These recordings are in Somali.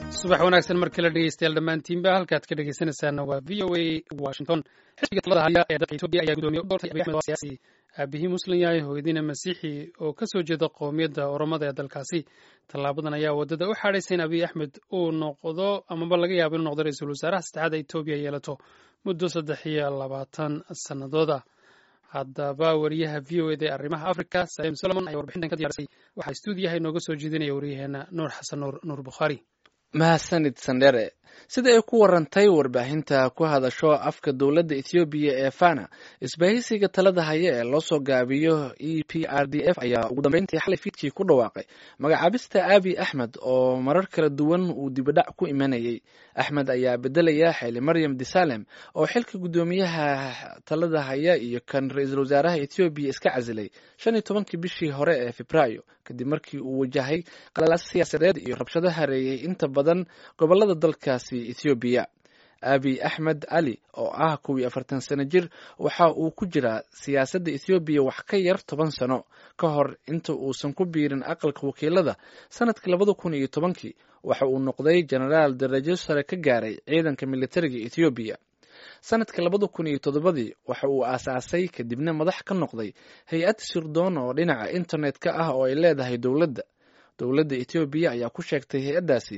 subax wanaagsan mar kale dhegeystayaal dhammaantiinba halkaad ka dhegeysanaysaana waa v o a washington xisbiga talada haya ee dalka etoobiya ayaa gudoomiye u doortay abiy axmed oo siyaasi aabihii muslim yahay hooyadiina masiixi oo ka soo jeeda qowmiyadda oromada ee dalkaasi tallaabadan ayaa waddada u xaadhaysa in abiy axmed uu noqdo amaba laga yaabo inuu noqdo ra-iisul wasaaraha saddexaad etoobiya yeelato muddo saddex iyo labaatan sannadooda haddaba wariyaha v o eda ee arrimaha africa saleem solomon ayaa warbixintan ka diyaarisay waxaa stuudiyaha inooga soo jeedinaya waryaheena nuur xasan nuur nuur bukhaari mahadsanid sandhere sida ay ku warantay warbaahinta ku hadasho afka dowladda ethoobiya ee fana isbahaysiga talada haya ee loo soo gaabiyo e p r d f ayaa ugu dambeyntii xalay fiidkii ku dhawaaqay magacaabista abi axmed oo marar kala duwan uu dibadhac ku imanayay axmed ayaa bedelaya xili maryam disalem oo xilka guddoomiyaha talada haya iyo kan ra-iisul wasaaraha ethoobiya iska casilay shan iyo tobankii bishii hore ee febraayo kadib markii uu wajahay qalalaas siyaasadeed iyo rabshado hareeyay inta badan gobolada dalkaasi ethoobiya abi axmed ali oo ah kow iyo afartan sano jir waxa uu ku jiraa siyaasadda ethoobiya wax ka yar toban sano ka hor inta uusan ku biirin aqalka wakiilada sanadka labada kun iyo tobankii waxa uu noqday jenaraal darajo sare ka gaaray ciidanka militariga ethoobiya sanadka labada kun iyo toddobadii waxa uu aasaasay kadibna madax ka noqday hay-ad sirdoon oo dhinaca internet-ka ah oo ay leedahay dowladda dowladda ethoobiya ayaa ku sheegtay hay-addaasi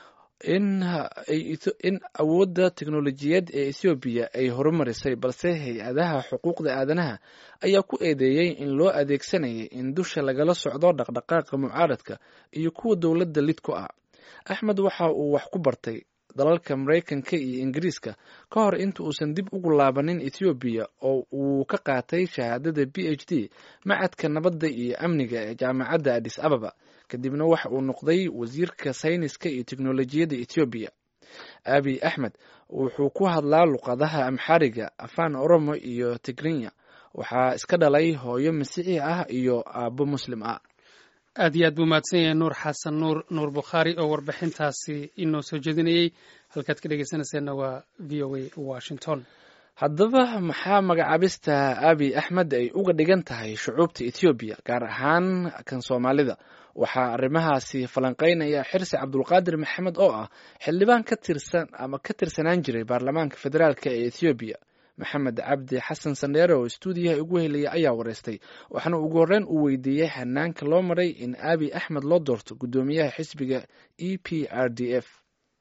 in awoodda teknolojiyad ee ethoobiya ay horumarisay balse hay-adaha xuquuqda aadanaha ayaa ku eedeeyey in loo adeegsanayay in dusha lagala socdo dhaqdhaqaaqa mucaaradka iyo kuwa dowladda lid ku ah axmed waxa uu wax ku bartay dalalka maraykanka iyo ingiriiska ka hor inta uusan dib ugu laabanin ethoobiya oo uu ka qaatay shahaadada b h d macadka nabadda iyo amniga ee jaamacadda adis ababa kadibna waxa uu noqday wasiirka sayniska iyo teknolojiyadda ethoobiya abi axmed wuxuu ku hadlaa luqadaha amxariga afaan oromo iyo tigrinya waxaa iska dhalay hooyo masiixi ah iyo aabbo muslim ah aad iyo aad buu mahadsan yahay nuur xasan nuur nuur bukhaari oo warbixintaasi inoo soo jeedinayey halkaad ka dhegeysanayseena waa v o a washington haddaba maxaa magacaabista abi axmed ay uga dhigan tahay shucuubta ethoobiya gaar ahaan kan soomaalida waxaa arrimahaasi falanqeynaya xirsi cabdulqaadir maxamed oo ah xildhibaan ka tirsan ama ka tirsanaan jiray baarlamaanka federaalk ee ethoobiya maxamed cabdi xasan sandheere oo stuudiyaha ugu helaya ayaa wareystay waxaana ugu horreyn uu weydiiyey hanaanka loo maray in abi axmed loo doorto guddoomiyaha xisbiga e p r d f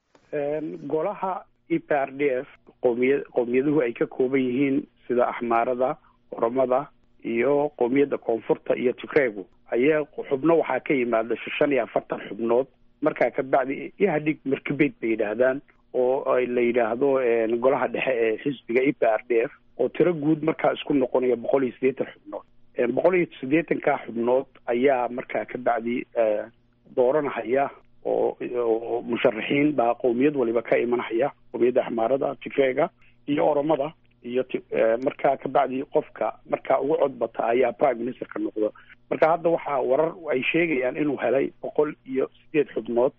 golaha e p r d f qoomiya qowmiyaduhu ay ka kooban yihiin sida axmaarada oromada iyo qowmiyadda koonfurta iyo tigreegu ayaa xubno waxaa ka yimaada shan iyo afartan xubnood markaa kabacdi ihadhig markabeyd bay yidhaahdaan oo la yidhaahdo golaha dhexe ee xisbiga e p r d f oo tiro guud markaa isku noqonaya boqol iyo siddeetan xubnood boqol iyo siddeetankaa xubnood ayaa markaa kabacdi dooranahaya oo oo musharaxiin baa qowmiyad waliba ka imanhaya qowmiyadda axmaarada tigreega iyo oromada iyo markaa kabacdi qofka markaa ugu codbata ayaa prime ministerka noqdo marka hadda waxaa warar ay sheegayaan inuu helay boqol iyo sideed xubnood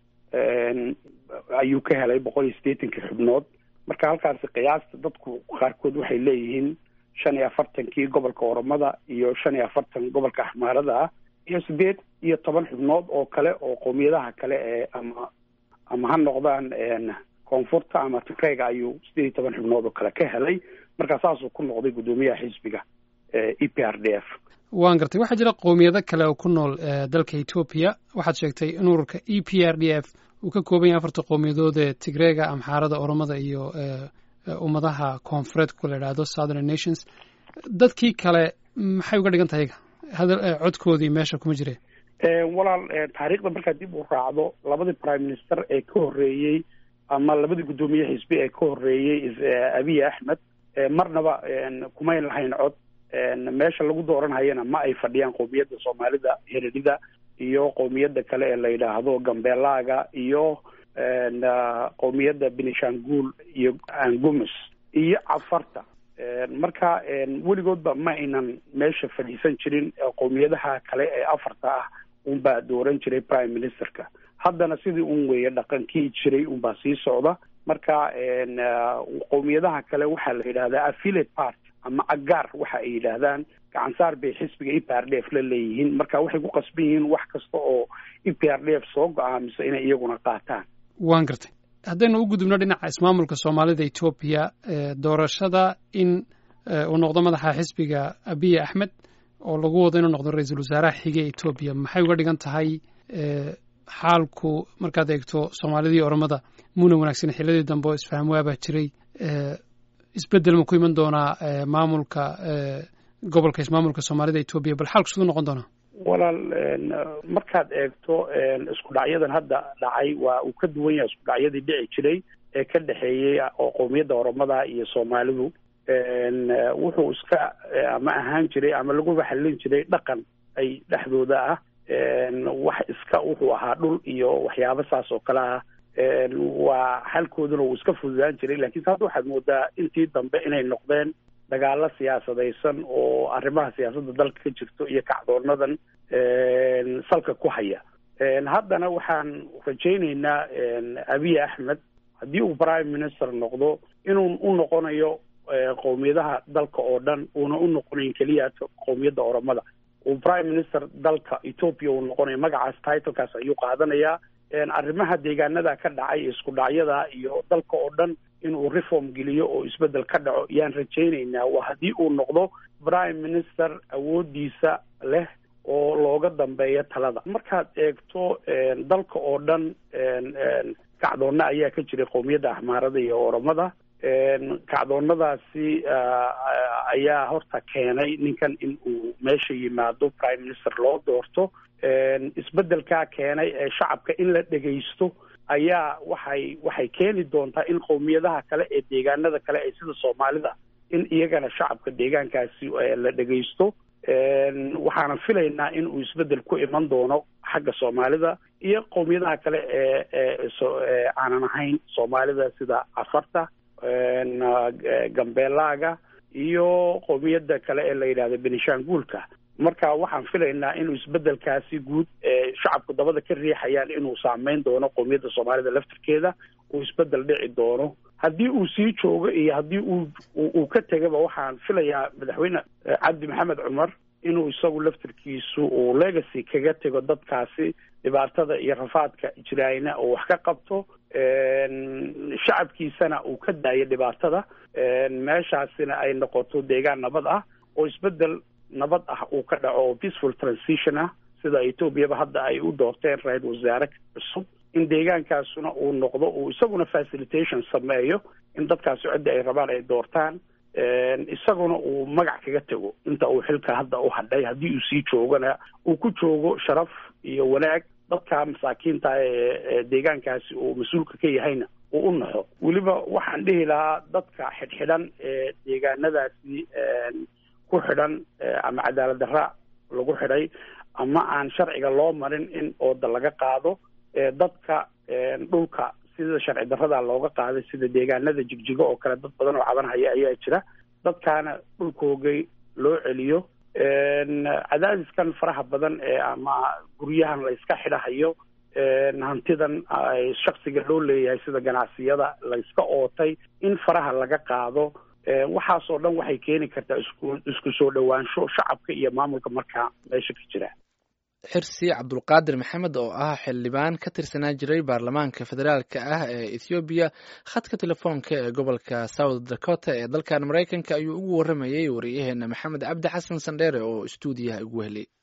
ayuu ka helay boqol iyo siddeetankii xubnood marka halkaasi qiyaasta dadku qaarkood waxay leeyihiin shan iyo afartankii gobolka oromada iyo shan iyo afartan gobolka axmaarada ah iyo siddeed iyo toban xubnood oo kale oo qowmiyadaha kale ee ama ama ha noqdaan koonfurta ama tigreega ayuu siddeed iyo toban xubnood oo kale ka helay marka saasuu ku noqday guddoomiyaha xisbiga e p r d f waan gartay waxaa jira qowmiyado kale oo ku nool dalka etoobiya waxaad sheegtay in ururka e p r d f uu ka kooban yahay afarta qowmiyadood ee tigreega amxaarada oromada iyo ummadaha koonfureed ku la idhaahdo southern nations dadkii kale maxay uga dhigan tahay codkoodii meesha kuma jireen walaal taariikhda markaa dib u raacdo labadii prime minister ee ka horreeyey ama labadii guddoomiye xisbi ee ka horreeyey abiy axmed marnaba kumayn lahayn cod meesha lagu dooranhayana ma ay fadhiyaan qowmiyadda soomaalida heredida iyo qowmiyadda kale ee la yidhaahdo gambeelaaga iyo qowmiyadda benishanguul iyo angumus iyo cafarta marka weligoodba ma aynan meesha fadhiisan jirin qowmiyadaha kale ee afarta ah unbaa dooran jiray prime ministerka haddana sidii un weeye dhaqankii jiray unbaa sii socda marka qowmiyadaha kale waxaa la yidhahdaa affiliate part ama agaar waxa ay yidhaahdaan gacansaar bay xisbiga e p r d f la leeyihiin marka waxay ku qasban yihiin wax kasta oo e p r d f soo go-aamiso inay iyaguna qaataan waan gartay haddaynu u gudubno dhinaca ismaamulka soomaalida etoobiya doorashada in uu noqdo madaxa xisbiga abiy axmed oo lagu wado inuu noqdo ra-iisul wasaaraha xige etoobiya maxay uga dhigan tahay xaalku markaad eegto soomaalidii oromada muna wanaagsan xilladii dambe oo isfaham waabaa jiray isbeddel ma ku iman doonaa maamulka gobolka ismaamulka soomaalida etoobiya bal xaalku siduu noqon doonaa walaal markaad eegto isku dhacyadan hadda dhacay waa uu ka duwan yahay isku dhacyadii dhici jiray ee ka dhexeeyey oo qowmiyadda oromada iyo soomaalidu wuxuu iska ama ahaan jiray ama laguba xallin jiray dhaqan ay dhexdooda ah wax iska wuxuu ahaa dhul iyo waxyaabo saas oo kale ah waa xalkooduna uu iska fududaan jiray lakiinse hadda waxaad moodaa intii dambe inay noqdeen dagaalo siyaasadaysan oo arrimaha siyaasadda dalka ka jirto iyo kacdoonadan salka ku haya haddana waxaan rajaynaynaa abiy axmed haddii uu prime minister noqdo inuu u noqonayo qowmiyadaha dalka oo dhan uuna u noqonayn keliya qowmiyadda oromada uu prime minister dalka ethoopia uu noqonayo magacaas titlekaas ayuu qaadanayaa arrimaha deegaanada ka dhacay isku dhacyada iyo dalka oo dhan inuu reform geliyo oo isbeddel ka dhaco yaan rajaynaynaa waa haddii uu noqdo prime minister awoodiisa leh oo looga dambeeyo talada markaad eegto dalka oo dhan kacdoonna ayaa ka jiray qowmiyadda axmaarada iyo oromada kacdoonnadaasi ayaa horta keenay ninkan in uu meesha yimaado prime minister loo doorto isbeddelkaa keenay ee shacabka in la dhegaysto ayaa waxay waxay keeni doontaa in qowmiyadaha kale ee deegaanada kale ee sida soomaalida in iyagana shacabka deegaankaasi la dhegaysto waxaana filaynaa in uu isbeddel ku iman doono xagga soomaalida iyo qowmiyadaha kale ee ee aanan ahayn soomaalida sida cafarta gambeelaaga iyo qowmiyadda kale ee la yidhahdo benishanguulka marka waxaan filaynaa inuu isbeddelkaasi guud ee shacabku dabada ka riixayaan inuu saameyn doono qowmiyadda soomaalida laftirkeeda uu isbeddel dhici doono haddii uu sii joogo iyo haddii uu uu ka tegaba waxaan filayaa madaxweyne cabdi maxamed cumar inuu isagu laftirkiisu uu legacy kaga tego dadkaasi dhibaatada iyo rafaadka jiraayna oo wax ka qabto shacabkiisana uu ka daayo dhibaatada meeshaasina ay noqoto deegaan nabad ah oo isbeddel nabad ah uu ka dhaco oo peaceful transition ah sida etoobiyaba hadda ay u doorteen ra-isul wasaare cusub in deegaankaasuna uu noqdo uu isaguna facilitation sameeyo in dadkaasi cidda ay rabaan ay doortaan isaguna uu magac kaga tego inta uu xilka hadda u hadhay haddii uu sii joogana uu ku joogo sharaf iyo wanaag dadka masaakiinta ee deegaankaasi uu mas-uulka ka yahayna uu u naxo weliba waxaan dhihi lahaa dadka xidhxidhan ee deegaanadaasi ku xidhan ama cadaalad darra lagu xidhay ama aan sharciga loo marin in ooda laga qaado dadka dhulka sida sharci darrada looga qaaday sida deegaanada jigjigo oo kale dad badan oo cabanhaya ayaa jira dadkaana dhulkoogay loo celiyo cadaadiskan faraha badan ee ama guryahan la iska xidhahayo hantidan shaksiga loo leeyahay sida ganacsiyada la iska ootay in faraha laga qaado waxaasoo dhan waxay keeni kartaa isku isku soo dhowaansho shacabka iyo maamulka markaa meesha ka jira xirsi cabdulqaadir maxamed oo ah xildhibaan ka tirsanaa jiray baarlamaanka federaalka ah ee ethoobiya khadka telefoonka ee gobolka south dakota ee dalkan maraykanka ayuu ugu warramayey wariyaheena maxamed cabdi xasan sandheere oo istuudiyaha ugu helay